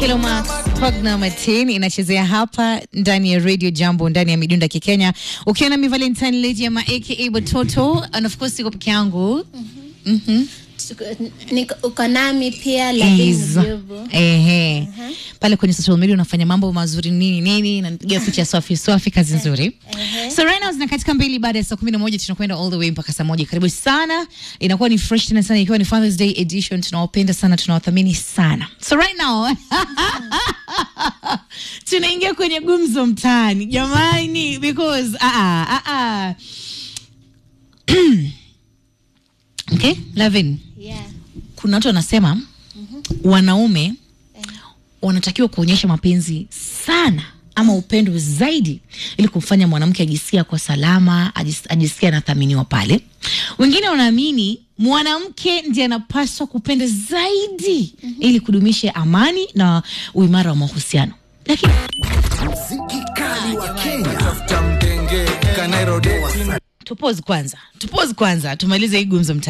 Kiloma Pogna Martin inachezea hapa ndani ya Radio Jambo ndani ya midunda kikenya, ukiwa na mi Valentine Lady ama aka Bototo, and of course siko peke yangu Mhm. Niko- uko nami pia Lavin Is. Mjobo. Ehe. Pale kwenye social media unafanya mambo mazuri nini nini, napiga picha swafi swafi, kazi nzuri. So right now zina katika mbili baada ya saa kumi na moja tunakwenda all the way mpaka saa moja. Karibu sana, inakuwa ni fresh tena sana, ikiwa ni Father's Day edition. Tunawapenda sana, tunawathamini sana. So right now tunaingia kwenye gumzo mtaani jamani, because ah ah ah ah. Okay, Lavin, Yeah. kuna watu wanasema wanaume wanatakiwa kuonyesha mapenzi sana ama upendo zaidi ili kumfanya mwanamke ajisikia kwa salama, ajis- ajisikia anathaminiwa pale. Wengine wanaamini mwanamke ndiye anapaswa kupenda zaidi ili kudumisha amani na uimara wa mahusiano. Lakini Mziki kali wa Kenya. tafuta mdenge kanairo tupose kwanza, tupose kwanza, tumalize hii gumzo mta